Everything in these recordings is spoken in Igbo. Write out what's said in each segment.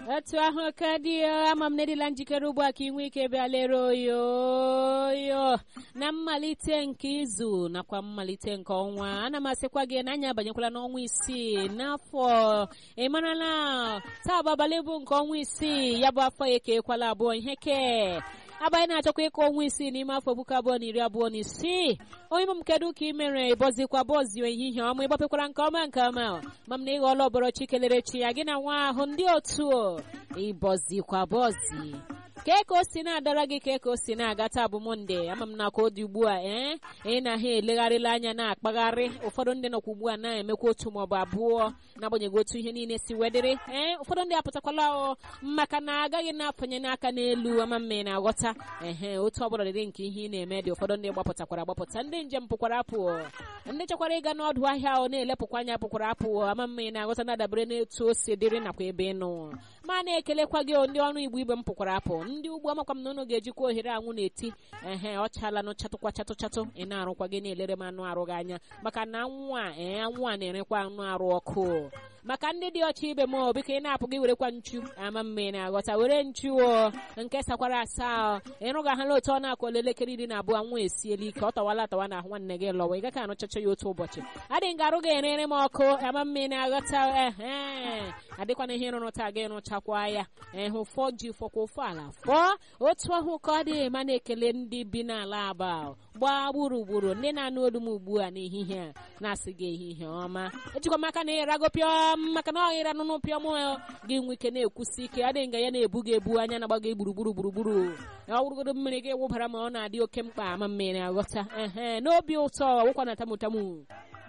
otu ahụ ka dị ama m nedila njikere ugbu a ka ị nwee ike bịa lere oyoyo na mmalite nke izu nakwa mmalite nke ọnwa ana m asịkwa gị na anyị abanyekwala n'ọnwa isii n'afọ ị marala taa bụ abalị bụ nke ọnwa isii ya bụ afọ ya ekekwala abụọ ihe ke abanye na-achọkwa ịkọ ọnwa isii n'ime afọ puku abụọ na iri abụọ na isii onye m kedu ka ị mere bọzikwa bọzie ehihie ọma ịgbapekwara nke ọma nke ọma ma m na ịghọọla ọbọrọ chi kelere chi ya gị na nwa ahụ ndị otu ịbọzikwa bọzi kee ka o si na-adara gị kee ka o si na-aga taa bụ monde ama m na ka ọ dị ugbu a ee ị na ha elegharịla anya na-akpagharị ụfọdụ ndị nọkwa ugbu a na-emekwa otu maọbụ abụọ n'agbanyeghị otu ihe niile si wedịrị ee ụfọdụ ndị apụtakwala ọ maka na agaghị na-afanye n'aka n'elu ama mma ị na-aghọta ehe otu ọbụla dịrị nke ihe ị na-eme dị ụfọdụ ndị gbapụtakwara agbapụta ndị njem pụkwara apụ ndị chọkwara ịga n'ọdụ ahịa ọ na-elepụkwa anya pụkwara apụ ama mma ị na-aghọta na-adabere n'etu o si dịrị nakwa ebe ị nọ ma na-ekelekwa gị ndị ọrụ igbo ibe m pụkwara apụ ndị ugbo amakwa m na unu ga-ejikwa ohere anwụ na-eti ehe ọ chala nụ chatụkwa chatụ chatụ ị na-arụkwa gị na-elere m anụ arụ gị anya maka na anwụ a ee anwụ a na-erekwa anụ arụ ọkụ maka ndị dị ọcha ibe m obi ka ị na-apụ gị werekwa nchu ama mma ị na-aghọta were nchu o nke sakwara asaa ịrụgaghala otu ọ na-akụla elekere iri na abụọ anwụ esiela ike ọ tọwala atawa na ahụ nwanne gị lọwa ị gaghị anụchacha ya otu ụbọchị adị nga arụ ga-erere m ọkụ ama mma ị na-aghọta ehe adịkwana ihe ịrụrụ taa gị rụchakwa ya ịhụ fọ ji fọkwa ofu ala fọọ otu ahụ ka ọ dị ma na-ekele ndị bi n'ala aba gbaa gburugburu ndị na-anụ olu m ugbu a n'ehihie a na-asị gị ehihie ọma ejikwa m aka na ịrago pịọm maka na ọhịra nụnụ pịọm gị nwe ike na-ekwusi ike adịghị nga ya na-ebu gị ebu anya na-agba gị gburugburu gburugburu ọ wụrụgodo mmiri gị wụbara ma ọ na-adị oke mkpa ama mmiri aghọta ehe n'obi ụtọ ọwụkwa na tamutamu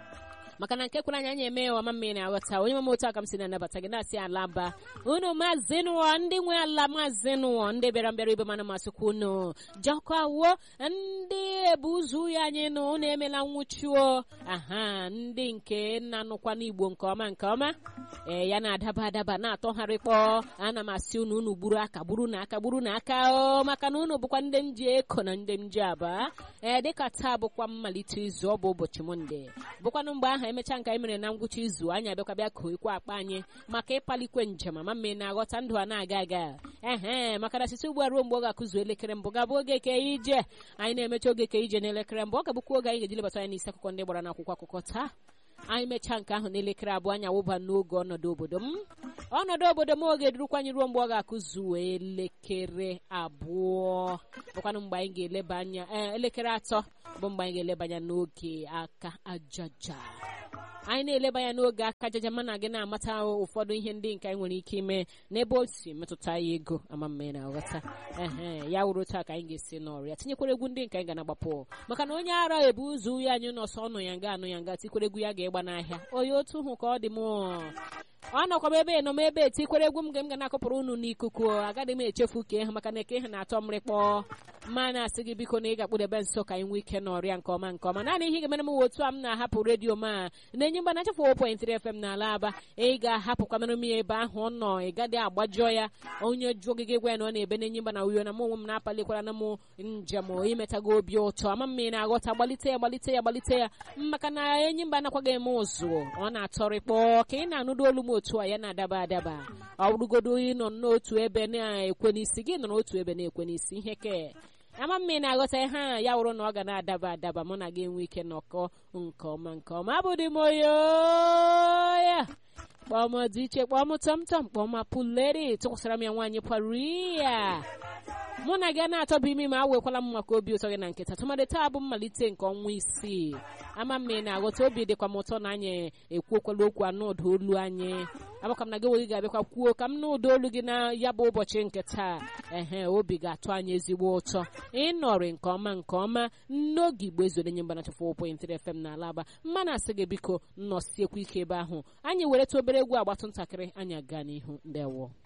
maka na nke kwere anya anya eme ọma mmiri na-aghọta onye mama otu aka m si na-anabata gị na-asị alaba unu maazị nụọ ndị nwe ala maazị nụọ ndị bịara mbịara ibe mana masịkwa unu jọkwawo ndị ebu ụzọ ya anyị nụ unu emela nwụchuo aha ndị nke na-anụkwa n'igbo nke ọma nke ọma ee ya na-adaba adaba na-atọgharịkpọ ana m asị unu unu gburu aka gburu na aka gburu na aka o maka na unu bụkwa ndị m ji eko na ndị m ji aba ee dịka taa bụkwa mmalite izu ọ bụ ụbọchị monde bụkwanụ mgbe ahụ emechaa nke anyị mere na ngwụcha izu anyị abịakwa bịa koikwa akpa anyị maka ịpalikwe njem ama mme na-aghọta ndụ a na-aga aga ehe maka na site ugbu a ruo mgbe ọ ga-akụzu elekere mbụ gabụ oge ke ije anyị na-emecha oge ke ije n'elekere mbụ ọ ga-abụkwa oge anyị ga-eji lebata anya n'isi akụkọ ndị gbara n'akwụkwọ akụkọ taa anyị mechaa nke ahụ n'elekere abụọ anyị awụba n'oge ọnọdụ obodo m ọnọdụ obodo m oge durukwa anyị ruo mgbe ọ ga-akụzu elekere abụọ bụkwanụ mgbe anyị ga-eleba anya elekere atọ bụ mgbe anyị ga-eleba anya n'oge aka ajaja anyị na-eleba ya n'oge aka jaja mana gị na-amata ụfọdụ ihe ndị nke anyị nwere ike ime n'ebe o si metụta ya ego ama mma na aghọta ehe ya wuru taa ka anyị ga-esi n'ọrịa tinyekwara egwu ndị nke anyị ga na-agbapụ maka na onye ara ebu ụzọ ya anyị nọsọ ọnụ ya nga anụ ya nga tikwere egwu ya ga-egba n'ahịa onye otu hụ ka ọ dị m ọ nọkwa m ebe nọ m ebe etikwere egwu m ga m ga na-akọpụrụ unu n'ikuku agaghị m echefu ka ha maka na eke ha na-atọ mrịkpọ ma na-asị gị biko na ị ga-akpụdebe nso ka anyị nwee ike n'ọrịa nke ọma nke ọma naanị ihe ga-emere m otu a m na-ahapụ redio ma na-enye mgba na-achafụ 1.3 FM n'ala aba ị ga-ahapụkwanụrụ m ya ebe ahụ ọ nọ ị gadị agbajọ ya onye jụọ ogige gwa ya na ọ na-ebe na-enye mgba na uyo na m onwe m na-apalikwara na m njem imetago obi ụtọ ama m na-aghọta gbalite ya gbalite ya gbalite ya maka na enyi mba nakwaghị eme ụzụ ọ na-atọrịkpọ ka ị na-anụdo olu m otu a ya na-adaba adaba ọ bụrụgodo ịnọ n'otu ebe na-ekwe n'isi gị nọ n'otu ebe na-ekwe n'isi ihe ke ama mma ị na-aghọta ihe a ya wụrụ na ọ ga na-adaba adaba mụ na gị enwe ike nọkọ nke ọma nke ọma abụdị m oyoya kpọm dị iche kpọm tọmtọm kpọm apụleri tụkwasịra m ya nwaanyị paria mụ na gị na-atọbụ imi ma awekwala m maka obi ụtọ gị na nkịta tụmadị taa bụ mmalite nke ọnwa isii ama mma ị na-aghọta obi dịkwa m ụtọ na anyị ekwuokwala okwu anụ ụda olu anyị agbaka m na gị nwe gị ga-abịakwa kwuo ka m na ụda olu gị na ya bụ ụbọchị nke taa ehe obi ga-atụ anyị ezigbo ụtọ ịnọrị nke ọma nke ọma n'oge igbo ezore nye mba na 4.3 FM na alaba mma na-asị gị biko nnọsiekwa ike ebe ahụ anyị were ta obere egwu agbatụ ntakịrị anyị aga n'ihu ndewo